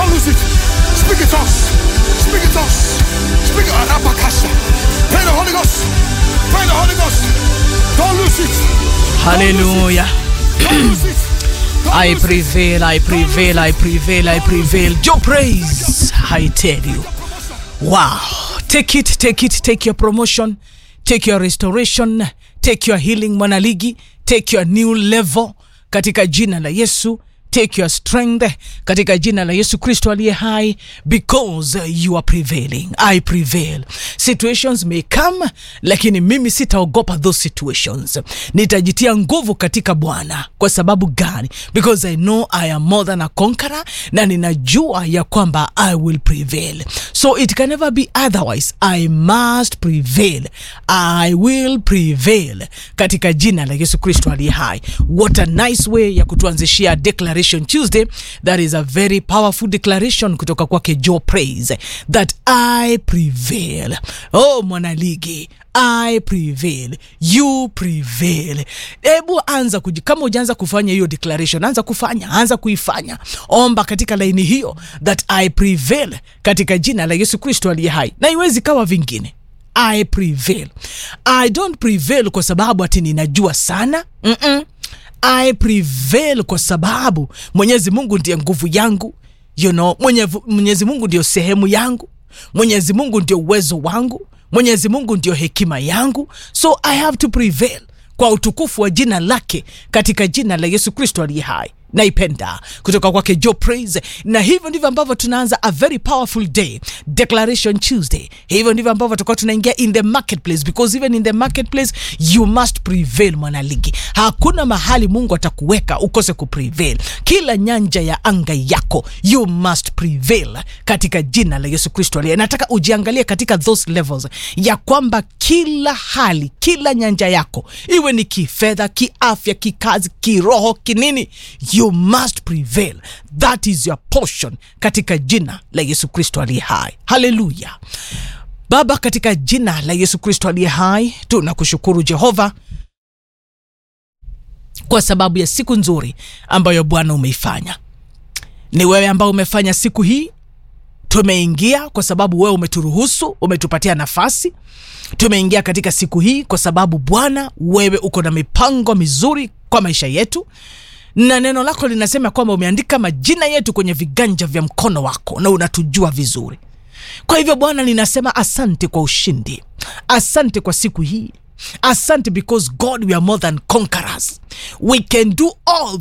Don't lose it. Speak it to us. Speak it to us. Speak it. Arabakasha. Pray the Holy Ghost. Pray the Holy Ghost. Don't lose it. Hallelujah. Don't lose it. Don't I lose it. prevail, I prevail, I prevail, I prevail. Your praise, I tell you. Wow. Take it, take it, take your promotion, take your restoration, take your healing mwanaligi, take your new level katika jina la Yesu. Take your strength katika jina la Yesu Kristo aliye hai because you are prevailing. I prevail. Situations may come, lakini mimi sitaogopa those situations. Nitajitia nguvu katika Bwana. Kwa sababu gani? Because I know I am more than a conqueror na ninajua ya kwamba I will prevail. So it can never be otherwise. I must prevail. I will prevail katika jina la Yesu Kristo aliye hai. What a nice way ya kutuanzishia declaration Tuesday. That is a very powerful declaration kutoka kwake Joe Praise that I prevail. Oh mwanaligi, I prevail, you prevail. Hebu anza kuji, kama ujaanza kufanya hiyo declaration, anza kufanya, anza kuifanya. Omba katika laini hiyo that I prevail katika jina la Yesu Kristo aliye hai, na iwezi kawa vingine. I prevail. I don't prevail kwa sababu ati ninajua sana. Mm-mm. I prevail kwa sababu Mwenyezi Mungu ndiye nguvu yangu. You know, mwenye, Mwenyezi Mungu ndio sehemu yangu. Mwenyezi Mungu ndio uwezo wangu. Mwenyezi Mungu ndio hekima yangu. So I have to prevail kwa utukufu wa jina lake katika jina la Yesu Kristo aliye hai naipenda kutoka kwake Joe Praise, na hivyo ndivyo ambavyo tunaanza a very powerful day, Declaration Tuesday. Hivyo ndivyo ambavyo tutakuwa tunaingia in the marketplace, because even in the marketplace you must prevail. Mwanaligi, hakuna mahali Mungu atakuweka ukose kuprevail. Kila nyanja ya anga yako you must prevail katika jina la Yesu Kristo aliye. Nataka ujiangalie katika those levels ya kwamba kila hali, kila nyanja yako iwe ni kifedha, kiafya, kikazi, kiroho, kinini you must prevail. That is your portion katika jina la Yesu Kristo aliye hai. Haleluya. Baba, katika jina la Yesu Kristo aliye hai, tunakushukuru Jehova kwa sababu ya siku nzuri ambayo Bwana umeifanya. Ni wewe ambao umefanya siku hii, tumeingia kwa sababu wewe umeturuhusu, umetupatia nafasi. Tumeingia katika siku hii kwa sababu Bwana, wewe uko na mipango mizuri kwa maisha yetu na neno lako linasema kwamba umeandika majina yetu kwenye viganja vya mkono wako na unatujua vizuri. Kwa hivyo Bwana, ninasema asante kwa ushindi, asante kwa siku hii, asante because God we are more than conquerors, we can do all